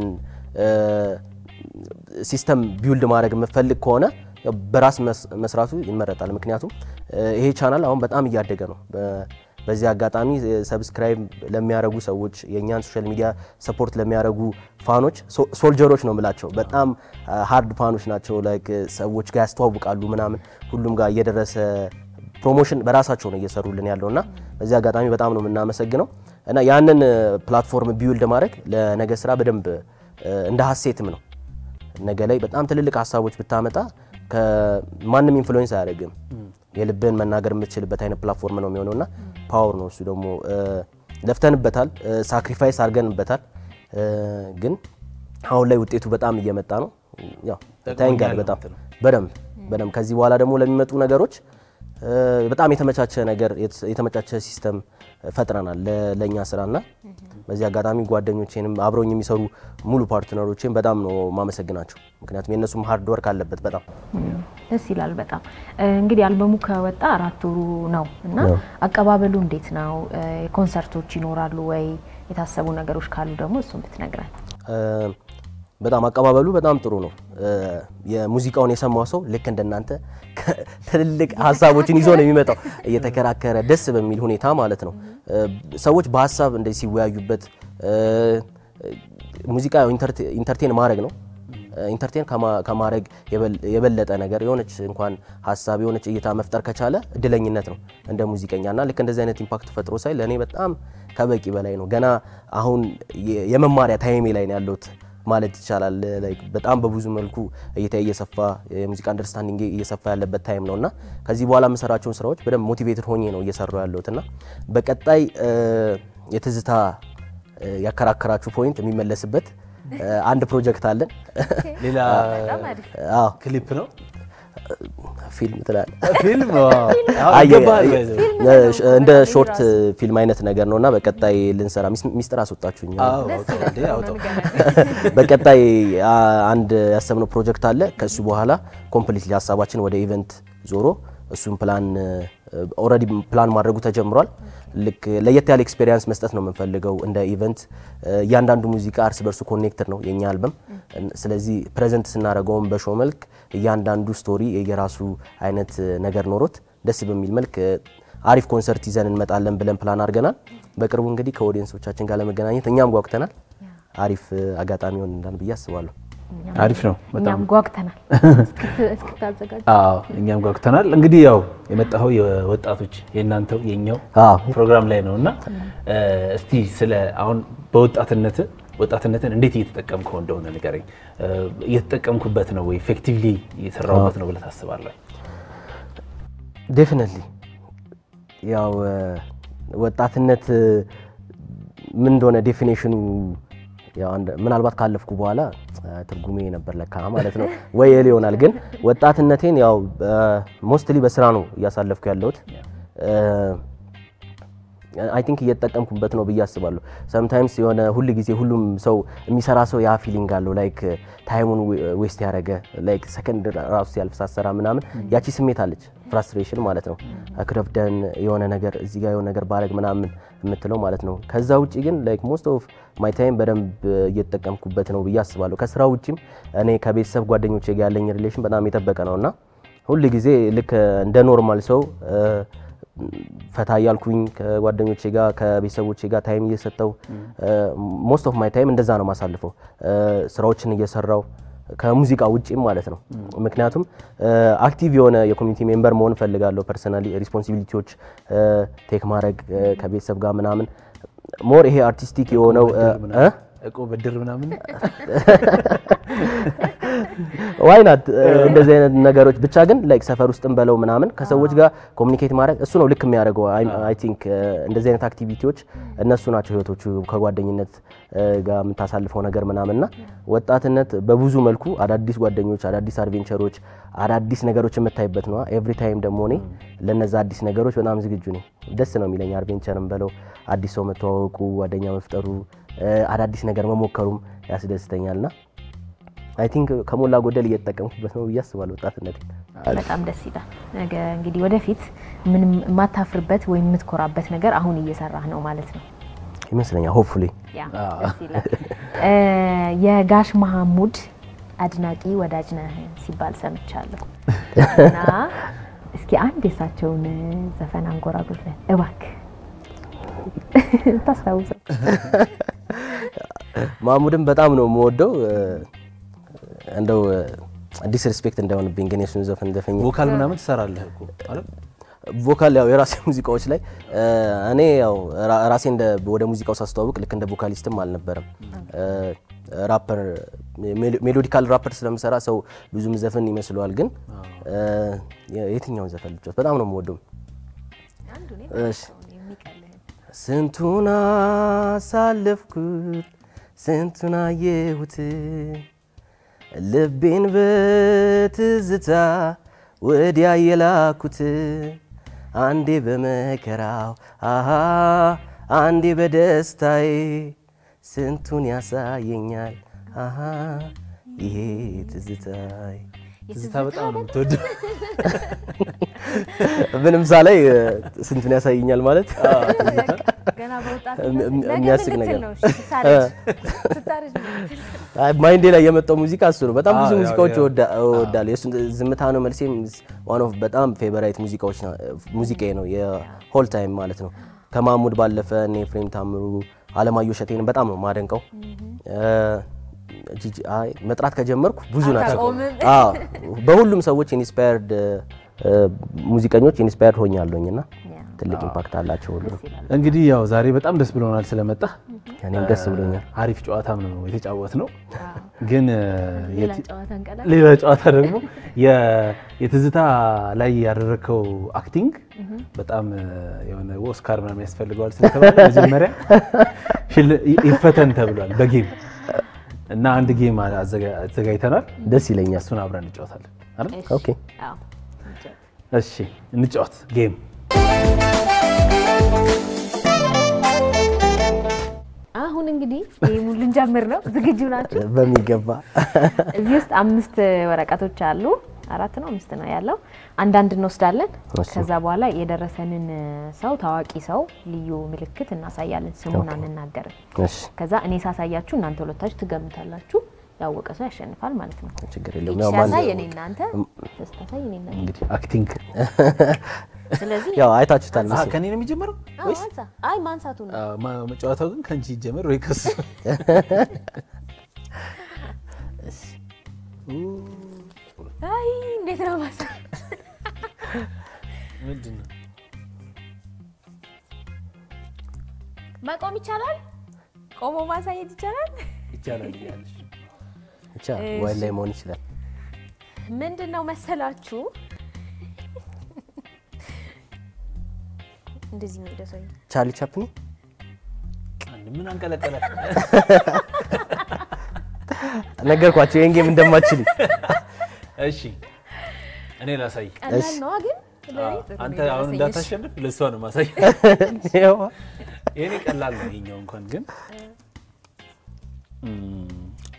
ሲስተም ቢውልድ ማድረግ የምፈልግ ከሆነ በራስ መስራቱ ይመረጣል። ምክንያቱም ይሄ ቻናል አሁን በጣም እያደገ ነው። በዚህ አጋጣሚ ሰብስክራይብ ለሚያደርጉ ሰዎች የእኛን ሶሻል ሚዲያ ሰፖርት ለሚያደርጉ ፋኖች ሶልጀሮች ነው የምላቸው። በጣም ሃርድ ፋኖች ናቸው። ላይክ ሰዎች ጋር ያስተዋውቃሉ ምናምን ሁሉም ጋር እየደረሰ ፕሮሞሽን በራሳቸው ነው እየሰሩልን ያለው እና በዚህ አጋጣሚ በጣም ነው የምናመሰግነው እና ያንን ፕላትፎርም ቢውልድ ማድረግ ለነገ ስራ በደንብ እንደ ሀሴትም ነው። ነገ ላይ በጣም ትልልቅ ሀሳቦች ብታመጣ ከማንም ኢንፍሉዌንስ አያደርግም። የልብን መናገር የምትችልበት አይነት ፕላትፎርም ነው የሚሆነው እና ፓወር ነው እሱ ደግሞ ለፍተንበታል፣ ሳክሪፋይስ አድርገንበታል። ግን አሁን ላይ ውጤቱ በጣም እየመጣ ነው። ያው ታይንጋል በጣም በደንብ በደንብ ከዚህ በኋላ ደግሞ ለሚመጡ ነገሮች በጣም የተመቻቸ ነገር የተመቻቸ ሲስተም ፈጥረናል ለእኛ ስራና በዚህ አጋጣሚ ጓደኞቼንም አብረውኝ የሚሰሩ ሙሉ ፓርትነሮቼን በጣም ነው ማመሰግናቸው። ምክንያቱም የእነሱም ሀርድ ወርክ አለበት በጣም ደስ ይላል። በጣም እንግዲህ አልበሙ ከወጣ አራት ወሩ ነው እና አቀባበሉ እንዴት ነው? ኮንሰርቶች ይኖራሉ ወይ? የታሰቡ ነገሮች ካሉ ደግሞ እሱን ብትነግረን። በጣም አቀባበሉ በጣም ጥሩ ነው። የሙዚቃውን የሰማው ሰው ልክ እንደናንተ ትልልቅ ሀሳቦችን ይዞ ነው የሚመጣው፣ እየተከራከረ ደስ በሚል ሁኔታ ማለት ነው። ሰዎች በሀሳብ እንደዚህ ሲወያዩበት፣ ሙዚቃ ኢንተርቴን ማድረግ ነው። ኢንተርቴን ከማድረግ የበለጠ ነገር የሆነች እንኳን ሀሳብ የሆነች እይታ መፍጠር ከቻለ እድለኝነት ነው እንደ ሙዚቀኛ እና ልክ እንደዚህ አይነት ኢምፓክት ፈጥሮ ሳይ ለእኔ በጣም ከበቂ በላይ ነው። ገና አሁን የመማሪያ ታይሜ ላይ ነው ያለሁት ማለት ይቻላል። በጣም በብዙ መልኩ እይታ እየሰፋ የሙዚቃ አንደርስታንዲንግ እየሰፋ ያለበት ታይም ነው እና ከዚህ በኋላ የምሰራቸውን ስራዎች በደንብ ሞቲቬትድ ሆኜ ነው እየሰራው ያለሁት እና በቀጣይ የትዝታ ያከራከራችሁ ፖይንት የሚመለስበት አንድ ፕሮጀክት አለን። ሌላ ክሊፕ ነው ፊልም ትላለህ? ፊልም እንደ ሾርት ፊልም አይነት ነገር ነው እና በቀጣይ ልንሰራ ሚስጥር አስወጣችሁኝ። በቀጣይ አንድ ያሰብነው ፕሮጀክት አለ። ከእሱ በኋላ ኮምፕሊትሊ ሀሳባችን ወደ ኢቨንት ዞሮ እሱን ፕላን ኦልሬዲ ፕላን ማድረጉ ተጀምሯል። ልክ ለየት ያለ ኤክስፔሪንስ መስጠት ነው የምንፈልገው እንደ ኢቨንት። እያንዳንዱ ሙዚቃ እርስ በርሱ ኮኔክትድ ነው የኛ አልበም። ስለዚህ ፕሬዘንት ስናደርገውም በሾው መልክ እያንዳንዱ ስቶሪ የራሱ አይነት ነገር ኖሮት ደስ በሚል መልክ አሪፍ ኮንሰርት ይዘን እንመጣለን ብለን ፕላን አድርገናል። በቅርቡ እንግዲህ ከኦዲየንሶቻችን ጋር ለመገናኘት እኛም ጓጉተናል። አሪፍ አጋጣሚ ሆን እንዳል ብዬ አስባለሁ። አሪፍ ነው። እኛም ጓጉተናል እስክታዘጋጅ። አዎ እኛም ጓጉተናል። እንግዲህ ያው የመጣኸው የወጣቶች የእናንተው የኛው ፕሮግራም ላይ ነው እና እስቲ ስለ አሁን በወጣትነት ወጣትነትን እንዴት እየተጠቀምከው እንደሆነ ንገረኝ። እየተጠቀምኩበት ነው ወይ ኢፌክቲቭሊ እየሰራሁበት ነው ብለህ ታስባለህ? ዴፊኒትሊ ያው ወጣትነት ምን እንደሆነ ዴፊኔሽኑ ምናልባት ካለፍኩ በኋላ ትርጉሜ ነበር ለካ ማለት ነው ወይ ል ይሆናል። ግን ወጣትነቴን ያው ሞስትሊ በስራ ነው እያሳለፍኩ ያለሁት። አይ ቲንክ እየተጠቀምኩበት ነው ብዬ አስባለሁ። ሰምታይምስ የሆነ ሁል ጊዜ ሁሉም ሰው የሚሰራ ሰው ያ ፊሊንግ አለው ላይክ ታይሙን ዌስት ያደረገ ላይክ ሰከንድ ራሱ ሲያልፍ ሳሰራ ምናምን ያቺ ስሜት አለች፣ ፍራስትሬሽን ማለት ነው። ክረፍደን የሆነ ነገር እዚህ ጋር የሆነ ነገር ባረግ ምናምን የምትለው ማለት ነው። ከዛ ውጭ ግን ላይክ ሞስት ኦፍ ማይ ታይም በደንብ እየተጠቀምኩበት ነው ብዬ አስባለሁ። ከስራ ውጭም እኔ ከቤተሰብ ጓደኞቼ ጋር ያለኝ ሪሌሽን በጣም የጠበቀ ነው እና ሁል ጊዜ ልክ እንደ ኖርማል ሰው ፈታ እያልኩኝ ከጓደኞቼ ጋር ከቤተሰቦቼ ጋር ታይም እየሰጠው ሞስት ኦፍ ማይ ታይም እንደዛ ነው ማሳልፈው ስራዎችን እየሰራው ከሙዚቃ ውጪም ማለት ነው። ምክንያቱም አክቲቭ የሆነ የኮሚኒቲ ሜምበር መሆን እፈልጋለሁ። ፐርሰናሊ ሪስፖንሲቢሊቲዎች ቴክ ማድረግ ከቤተሰብ ጋር ምናምን ሞር ይሄ አርቲስቲክ የሆነው እቁብ ብድር ምናምን ዋይ ናት እንደዚህ አይነት ነገሮች ብቻ ግን ላይክ ሰፈር ውስጥም በለው ምናምን ከሰዎች ጋር ኮሚኒኬት ማድረግ እሱ ነው ልክ የሚያደርገው። አይ ቲንክ እንደዚህ አይነት አክቲቪቲዎች እነሱ ናቸው ህይወቶቹ ከጓደኝነት ጋር የምታሳልፈው ነገር ምናምንና ወጣትነት በብዙ መልኩ አዳዲስ ጓደኞች፣ አዳዲስ አድቬንቸሮች፣ አዳዲስ ነገሮች የምታይበት ነው። ኤቭሪ ታይም ደግሞ እኔ ለነዛ አዲስ ነገሮች በጣም ዝግጁ ነኝ። ደስ ነው የሚለኝ አድቬንቸርም በለው አዲስ ሰው መተዋወቁ፣ ጓደኛ መፍጠሩ፣ አዳዲስ ነገር መሞከሩም ያስደስተኛልና አይ ቲንክ ከሞላ ጎደል እየተጠቀምኩበት ነው ብዬ አስባለሁ ወጣትነት። በጣም ደስ ይላል። ነገ እንግዲህ ወደፊት ምንም የማታፍርበት ወይም የምትኮራበት ነገር አሁን እየሰራህ ነው ማለት ነው ይመስለኛል። ሆፕፉሊ ያ ደስ ይላል። የጋሽ መሐሙድ አድናቂ ወዳጅ ነህ ሲባል ሰምቻለሁ እና እስኪ አንድ የሳቸውን ዘፈን አንጎራጉርልን እባክህ ታስታውሰው። ማሙድን በጣም ነው የምወደው። እንደው ዲስሪስፔክት እንዳይሆንብኝ ግን የሱን ዘፈን ዘፈኝ ቮካል ምናምን ትሰራለህ እኮ አይደል? ቮካል ያው የራሴ ሙዚቃዎች ላይ እ፣ እኔ ያው ራ- ራሴ እንደ ወደ ሙዚቃው ሳስተዋውቅ ልክ እንደ ቮካሊስትም አልነበረም። እ፣ ራፐር ሜሎ- ሜሎዲካል ራፐር ስለምሰራ ሰው ብዙም ዘፈን ይመስለዋል፣ ግን እ፣ የትኛውን ዘፈን ልጫወት? በጣም ነው የምወደው። እሺ ስንቱን አሳለፍኩት ስንቱን አየሁት ልቤን በትዝታ ወዲያ የላኩት አንዴ በመከራው አሃ አንዴ በደስታዬ ስንቱን ያሳየኛል አሃ ይሄ ትዝታዬ ትዝታ በጣም ነው የምትወደው። ምንም ሳላይ እ፣ ስንቱን ያሳየኛል ማለት ገና በወጣት እም- እም- ነገ የሚያስቅ ምን ልትል ነገር ነው? እሺ፣ ስታረጅ ስታረጅ ምን ልትል? አይ፣ ማይንዴ ላይ የመጣው ሙዚቃ እሱ ነው። በጣም ብዙ አዎ፣ ያው- ሙዚቃዎች ያው- እወዳ- እወዳለሁ። የእሱን ዝምታ ነው መልሴም ዋን ኦፍ በጣም ፌቨራይት ሙዚቃዎች ና- ሙዚቃዬ ነው የሆል ታይም ማለት ነው። ከማሙድ ባለፈ እኔ ኤፍሬም ታምሩ፣ አለማየሁ እሸቴን በጣም ነው ማደንቀው። እ፣ ጂጂ አይ መጥራት ከጀመርኩ ብዙ ናቸው። አታቆምም። አዎ በሁሉም ሰዎች ኢንስፓየርድ ሙዚቀኞች ኢንስፓየርድ ሆኛለሁኝ እና ያ፣ ትልቅ ኢምፓክት አላቸው ሁሉ። እንግዲህ ያው ዛሬ በጣም ደስ ብሎናል ስለመጣ። እኔም ደስ ብሎኛል። አሪፍ ጨዋታም ነው የተጫወት ነው። ግን እ፣ ሌላ የት- ጨዋታ እንቀላል። ሌላ ጨዋታ ደግሞ የ- የትዝታ ላይ ያደረግከው አክቲንግ በጣም እ፣ የሆነ ኦስካር ምናምን ያስፈልገዋል ስለተባለ መጀመሪያ ሽል- ይፈተን ተብሏል በጌም እና አንድ ጌም አዘጋ- አዘጋጅተናል። ደስ ይለኛል። እሱን አብረን እንጫወታለን አይደል? እሺ፣ ኦኬ አዎ። እሺ እንጫወት ጌም። አሁን እንግዲህ ይሄን ልንጀምር ነው። ዝግጁ ናችሁ? በሚገባ እዚህ ውስጥ አምስት ወረቀቶች አሉ። አራት ነው አምስት ነው ያለው። አንዳንድ እንወስዳለን። እሺ። ከዛ በኋላ የደረሰንን ሰው ታዋቂ ሰው ልዩ ምልክት እናሳያለን። ስሙን አንናገርም። እሺ ከዛ እኔ ሳሳያችሁ እናንተ ሁለታችሁ ትገምታላችሁ። ያወቀ ሰው ያሸንፋል ማለት ነው። ችግር የለውም። ያው ማን ሲያሳይ እኔ እናንተ ስታሳይ እኔ እናንተ። እንግዲህ አክቲንግ ስለዚህ ያው አይታችሁታል አ፣ መሰለኝ። ከኔ ነው የሚጀምረው አዎ፣ አንሳ። አይ ማንሳቱ ነው። አ፣ ማ- መጫወታው ግን ከአንቺ ይጀመር ወይ ከሱ? አይ እንዴት ነው ማሳ ምንድን ነው? መቆም ይቻላል? ቆሞ ማሳየት ይቻላል? ይቻላል እያለሽ ብቻ ወይ ላይ መሆን ይችላል። ምንድን ነው መሰላችሁ እንደዚህ ነው ደሰኝ ቻርሊ ቻፕኒ አንድ ምን አንቀለቀለ? ነገርኳቸው ይሄን ጌም እንደማችል። እሺ እኔ ላሳይ። ቀላል ነው ግን ለኔ ጥሩ ነው አንተ አሁን የደረሰኝ። እንዳታሸንፍ ለእሷ ነው ማሳይ። ያው ይሄኔ ቀላል ነው ይሄኛው እንኳን ግን እም፣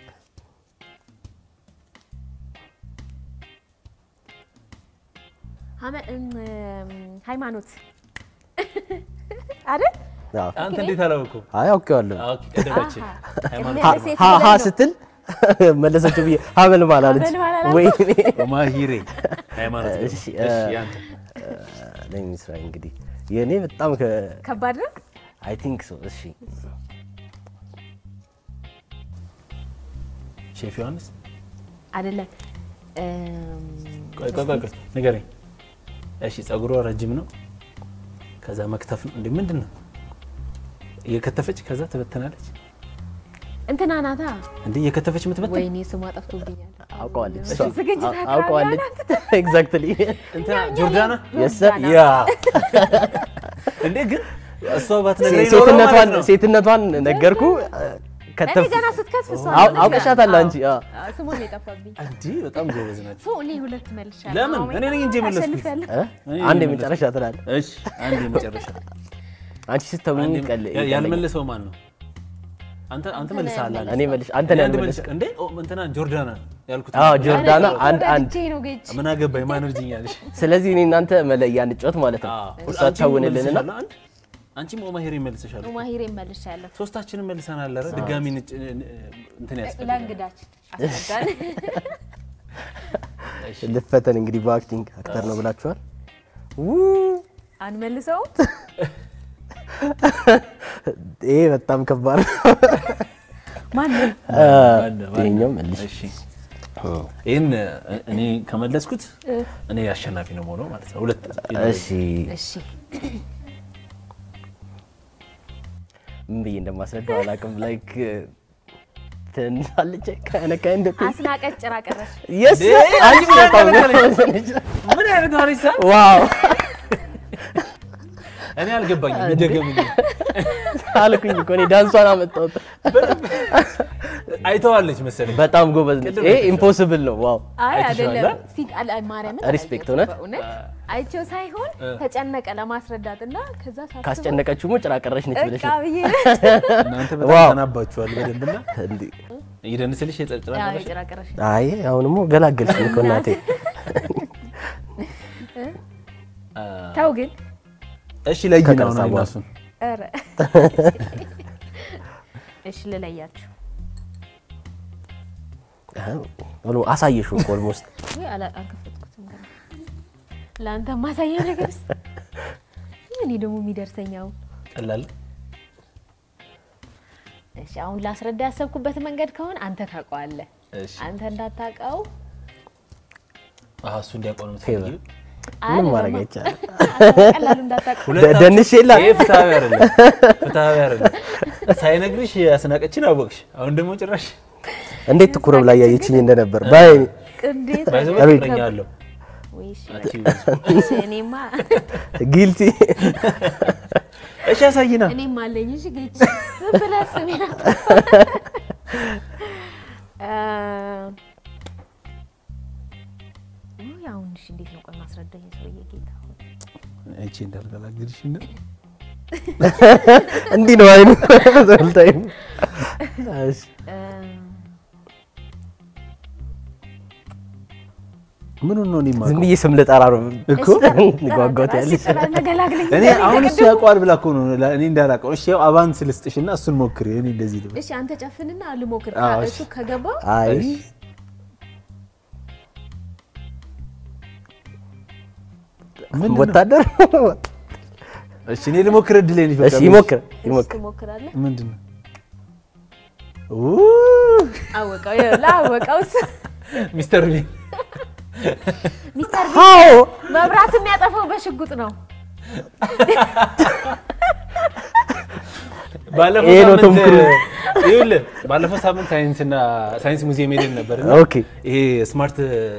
ሀመ- እም፣ ሃይማኖት አይደል? አዎ። አንተ እንዴት አላወኩም? አይ አውቄዋለሁ። ኦኬ ቀደመችን። ሃይማኖት ቅድሚያ ለሴት ሀ ሀ ብለን ነው። ስትል መለሰችው ብዬ ሀበል ማላለች ሀበል ማላለች። ወይ ማሂሬ ሃይማኖት ነው። እሺ፣ እሺ እ- ያንተ ለሚስራ እንግዲህ የእኔ በጣም ከባድ ነው። አይ ቲንክ ሶ እሺ ሼፍ ዮሐንስ አይደለም እም፣ ቆይ ቆይ ቆይ ቆይ ንገረኝ። እሺ ጸጉሯ ረጅም ነው። ከዛ መክተፍ ነው እንዴ? ምንድን ነው እየከተፈች ከዛ ትበተናለች እንትና ናታ። እንዴ? እየከተፈች የምትበተን ወይኔ ስሟ ጠፍቶብኛል። አውቀዋለች እሷ ዝግጅት አው- አቅራቢ አውቀዋለች ኤግዛክትሊ እንትና ጆርዳና የስ ሰር ጆርዳና። ያ እንዴ? ግን እሷ ባትነግረኝ ኖሮ ሴትነቷን ማለት ነው። ሴትነቷን ነገርኩ እኔ ከተፍ ገና ስትከትፍ እሷ አው- አለች አውቀሻታል ገና። አንቺ አ አዎ፣ ስሟን ነው የጠፋብኝ። እንዴ? በጣም ጎበዝ ናት። ሰው እኔ ሁለት መልሻለሁ። ለምን? አዎ፣ እኔ ነኝ እንጂ የመለስኩት። አሸንፊያለሁ። እ? እኔ አንድ የመለስኩት። የመጨረሻ ትላለህ እሺ አንድ የመጨረሻ አንቺ ስተውኝ አንድ ቀል ያ- ያልመለሰው ማን ነው? አንተ አንተ መልሰሃል። አንተ እኔ መልሽ አንተ እኔ ነህ አንድ ያልመለስ መልስ እንዴ? ኦ እንትና ጆርዳና ያልኩት አዎ ጆርዳና አንድ አንድ ተረድቼ ነው ጌች። ምን አገባኝ ማን እርጅኛለሽ? ስለዚህ እኔ እናንተ መለያ እንጫወት ማለት ነው እሷ ታውንልንና አንድ አንቺም ኦማሄሪ መልሰሻል። ማሂሬ መልሻለሁ። ሶስታችንን መልሰናል። ኧረ ድጋሚ ንጭ- እንትን ያስፈልጋል። ለእንግዳችን አስረዳን። ልፈተን እንግዲህ በአክቲንግ አክተር ነው ብላችኋል። ው አንመልሰውም። ይሄ በጣም ከባድ ነው። ማንም ማን- ማን- ይኸኛው መልሽ እሺ ይህን እኔ ከመለስኩት እኔ አሸናፊ ነው የምሆነው ማለት ነው። ሁለት እሺ እሺ ምን ብዬ እንደማስረዳው አላውቅም። ላይክ ትንሳለች ከነ ከእንደ አስናቀች ጭራ ቀረሽ። የስ አንቺ በጣም ምን አይነት ሆነች ሳ ዋው እኔ አልገባኝም። ይደገምልኝ። አልኩኝ እኮ እኔ ዳንሷን አመጣሁት። አይተዋለች መሰለኝ። በጣም ጎበዝ ነች። ይሄ ኢምፖሲብል ነው። ዋው አይ አይተሽዋል? አይደለም፣ ሲ- አለ- ማርያምን ሪስፔክት አላየሁትም እውነት? በእውነት አይቼው ሳይሆን ተጨነቀ ለማስረዳት እና ከዛ ሳስበው ካስጨነቀችው ጭራ ቀረሽ ነች ብለሽ እቃ ብዬ እናንተ ዋው። በጣም ተናባችኋል በደንብና እንዴ! ይደንስልሽ የጨርጭራ ያው ነበር። የጭራ ቀረሽ አይ አሁንሞ ገላገልሽኝ እኮ እናቴ። ተው ግን እሺ ለይ ነው ከቀረጻ ነው በኋላ። እሱን ኧረ እሺ ልለያችሁ ብሎ አሳየሽው እኮ ኦልሞስት ወይ አላ- አልከፈትኩትም ገና ለአንተ ማሳየው ነገር እኔ ደግሞ የሚደርሰኛው ቀላል እሺ አሁን ላስረዳ ያሰብኩበት መንገድ ከሆነ አንተ ታውቀዋለህ እሺ አንተ እንዳታውቀው አሃ እሱ እንዲያውቀው ነው የምትፈልጊው? ምንም ማድረግ አይቻልም። ቀላሉ እንዳታውቀው ሁለታችሁ- ደንሽ የለ ይሄ ፍትሃዊ አይደለም፣ ፍትሃዊ አይደለም። ሳይነግርሽ አስናቀችን አወቅሽ። አሁን ደግሞ ጭራሽ እንዴት ትኩር ብላ እያየችኝ እንደነበር ባይ እንዴት ባይዘው አቤት። ፍቅረኛ አለው ወይ እሺ አንቺ እሺ፣ እኔማ ጊልቲ እሺ ያሳይና እኔም አለኝ። እሺ ግጭ ዝም ብለህ ስሜን አትጥፋ። እ ውይ፣ አሁን እሺ እንዴት ነው ቆይ ማስረዳኝ ሰውዬ ጌታ ሆይ። እቺ እንዳልገላግልሽ ነው እንዲህ ነው አይኑ ዘልታይ እሺ እ ምን ነው እኔ ዝም የማውቀው? ብዬ ስም ልጠራ ነው እኮ ጓጓት እሺ፣ ያለች ጥራ፣ ተገላግለኝ። እኔ አሁን እሱ ያውቀዋል ብላ እኮ ነው ላ- እኔ እንዳላውቀው። እሺ ያው አቫንስ ልስጥሽና እሱን ሞክሪ። እኔ እንደዚህ ልበል። እሺ አንተ ጨፍንና ልሞክር። አዎ፣ እሱ እሺ። ከገባ አይ እሺ። ምንድን ነው? ወታደር እሺ እኔ ልሞክር። እድሌን እሺ ይሞክር ይሞክር ትሞክራለህ። ምንድን ነው? ኡ አወቀው፣ ይኸውልህ አወቀው። እሱ ሚስተር ቢን ሚስተር ቢን አዎ መብራት የሚያጠፋው በሽጉጥ ነው። ባለፈው ይሄ ነው ቶም ሳምንት ክሩዝ። ይኸውልህ ባለፈው ሳምንት ሳይንስና ሳይንስ ሙዚየም ሄደን ነበር እና ኦኬ ይሄ ስማርት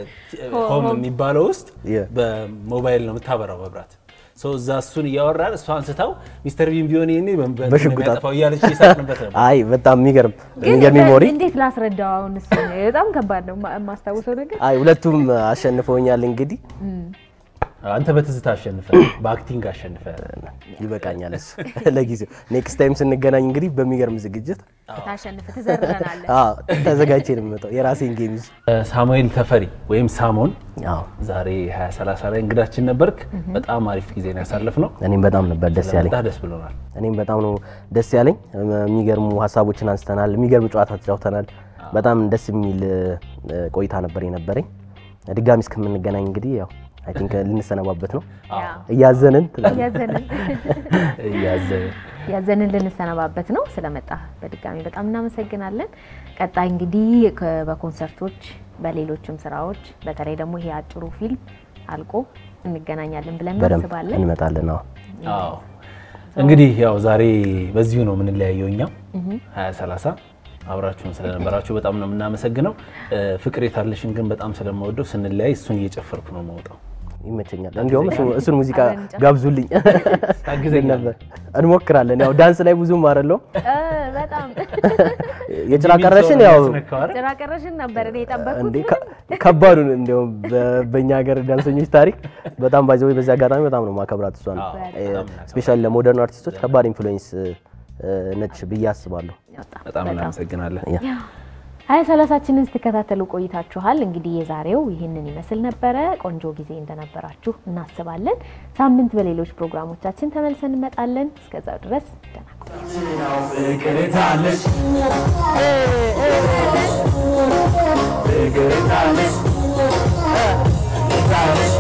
ሆም የሚባለው ውስጥ Yeah. በሞባይል ነው የምታበራው መብራት ሰው እዛ እሱን እያወራን እሷ አንስታው ሚስተር ቢን ቢሆን ይሄኔ በእንትን ነው በሽጉጥ የሚያጠፋው እያለች እየሳቅንበት ነበር። አይ በጣም የሚገርም ግን የሚገርም ሜሞሪ እንዴት ላስረዳው? አሁን እሱ በጣም ከባድ ነው ማ- የማስታውሰው ነገር አይ ሁለቱም አሸንፈውኛል እንግዲህ አንተ በትዝታ አሸንፈ በአክቲንግ አሸንፈ ይበቃኛል እሱ ለጊዜው ኔክስት ታይም ስንገናኝ እንግዲህ በሚገርም ዝግጅት ታሸንፍ ትዘርረናለህ። አዎ ተዘጋጅቼ ነው የምመጣው የራሴን ጌም ይዤ ሳሙኤል ተፈሪ ወይም ሳሞን አዎ ዛሬ 2030 ላይ እንግዳችን ነበርክ። በጣም አሪፍ ጊዜ ነው ያሳለፍነው። እኔም በጣም ነበር ደስ ያለኝ ስለመጣህ ደስ ብሎናል። እኔም በጣም ነው ደስ ያለኝ የሚገርሙ ሀሳቦችን አንስተናል የሚገርም ጨዋታ ተጫውተናል በጣም ደስ የሚል እ፣ ቆይታ ነበር የነበረኝ ድጋሚ እስከምንገናኝ እንግዲህ ያው አይ ቲንክ ልንሰነባበት ነው ያው እያዘንን ትላለህ። ያዘንን እያዘ- ያዘንን ልንሰነባበት ነው። ስለመጣ በድጋሚ በጣም እናመሰግናለን። ቀጣይ እንግዲህ ከ- በኮንሰርቶች በሌሎችም ስራዎች በተለይ ደግሞ ይሄ አጭሩ ፊልም አልቆ እንገናኛለን ብለን በደንብ እናስባለን። እንመጣለን አዎ አዎ እንግዲህ ያው ዛሬ በዚሁ ነው የምንለያየው። እኛ 2030 አብራችሁን ስለነበራችሁ በጣም ነው የምናመሰግነው። እ፣ ፍቅር የታለሽን ግን በጣም ስለምወደው ስንለያይ እሱን እየጨፈርኩ ነው የምወጣው። ይመቸኛል። እንዲያውም እሱ- እሱን ሙዚቃ አብረን እንጨፍር። ጋብዙልኝ ታግዘኛለህ? ነበር። እንሞክራለን። ያው ዳንስ ላይ ብዙም አይደለሁም። እ፣ በጣም የጭራ ቀረሽን ያው ያስነካው አይደል? ጭራ ቀረሽን ነበር እኔ የጠበኩት። እንዴ ከ- ከባዱን እንዲያውም በ- በእኛ ሀገር ዳንሰኞች ታሪክ በጣም ባይዘው በዚህ አጋጣሚ በጣም ነው ማከብራት እሷ ነው። አዎ፣ በጣም እናከብራለን። ስፔሻሊ ለሞደርን አርቲስቶች ከባድ ኢንፍሉዌንስ ነች ብዬ አስባለሁ። በጣም በጣም እናመሰግናለን። ሀያ ሰላሳችንን ስትከታተሉ ቆይታችኋል። እንግዲህ የዛሬው ይህንን ይመስል ነበረ። ቆንጆ ጊዜ እንደነበራችሁ እናስባለን። ሳምንት በሌሎች ፕሮግራሞቻችን ተመልሰን እንመጣለን። እስከዛው ድረስ ደህና ቆዩ። ፍቅር የታለሽ ፍቅር የታለሽ የታለሽ